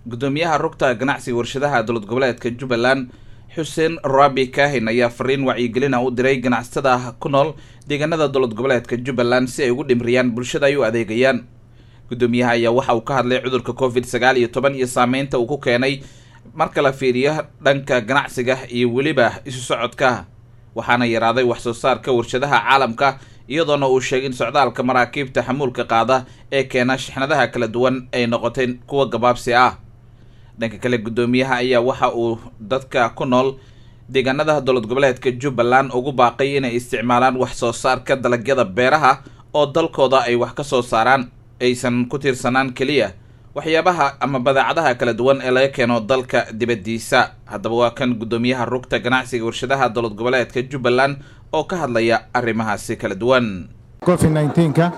gudoomiyaha rugta ganacsiga warshadaha dowlad goboleedka jubbaland xuseen rabi kahin ayaa fariin wacyigelina u diray ganacsatada ku nool deegaanada dowlad goboleedka jubbaland si ay ugu dhimriyaan bulshada ay u adeegayaan gudoomiyaha ayaa waxa uu ka hadlay cudurka covid sagaal iyo toban iyo saameynta uu ku keenay marka la fiiriyo dhanka ganacsiga iyo weliba isu socodka waxaana yaraaday wax soo saarka warshadaha caalamka iyadoona uu sheegay in socdaalka maraakiibta xamuulka qaada ee keena shixnadaha kala duwan ay noqotay kuwa gabaabsi ah dhanka kale gudoomiyaha ayaa waxa uu dadka ku nool deegaanada dowlad goboleedka jubbaland ugu baaqay inay isticmaalaan wax soo saarka dalagyada beeraha oo dalkooda ay wax ka soo saaraan aysan ku tiirsanaan keliya waxyaabaha ama badeecadaha kala duwan ee laga keeno dalka dibaddiisa haddaba waa kan gudoomiyaha rugta ganacsiga warshadaha dowlad goboleedka jubbaland oo ka hadlaya arrimahaasi kala duwan covid nneteen-ka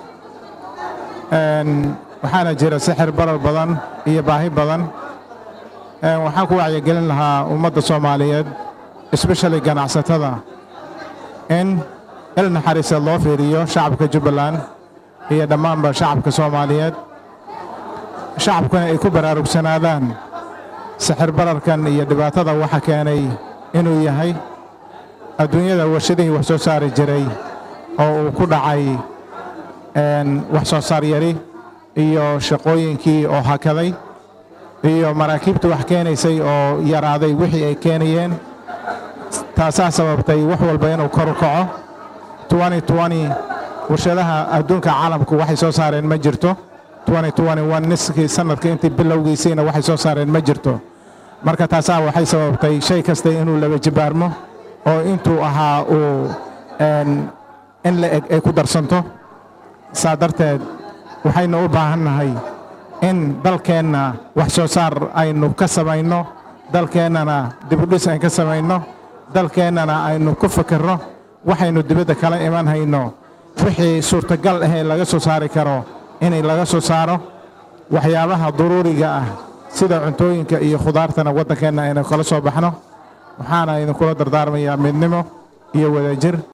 waxaana jira sixir barar badan iyo baahi badan waxaan ku wacyigelin lahaa ummadda soomaaliyeed espeshali ganacsatada in il naxariiseed loo fiiriyo shacabka jubbaland iyo dhammaanba shacabka soomaaliyeed shacabkuna ay ku baraarugsanaadaan sixir bararkan iyo dhibaatada waxa keenay inuu yahay adduunyada warshadihii wax soo saari jiray oo uu ku dhacay wax soo saar yari iyo shaqooyinkii oo hakaday iyo maraakiibta wax keenaysay oo yaraaday wixii ay keenayeen taasaa sababtay wax walba inuu kor u kaco warshadaha adduunka caalamku waxay soo saareen ma jirto niskii sannadka intii bilowgiisiina waxay soo saareen ma jirto marka taasaa waxay sababtay shay kasta inuu laba jibaarmo oo intuu ahaa uu in la eg ay ku darsanto saa darteed waxaynu u baahannahay in dalkeenna wax soo saar aynu ka samayno dalkeennana dibudhis aynu ka samayno dalkeennana aynu ku fikirno waxaynu dibadda kala iman hayno wixii suurtagal ahee laga soo saari karo inay laga soo saaro waxyaabaha duruuriga ah sida cuntooyinka iyo khudaartana waddankeenna aynu kala soo baxno waxaana idinkula dardaarmayaa midnimo iyo wadajir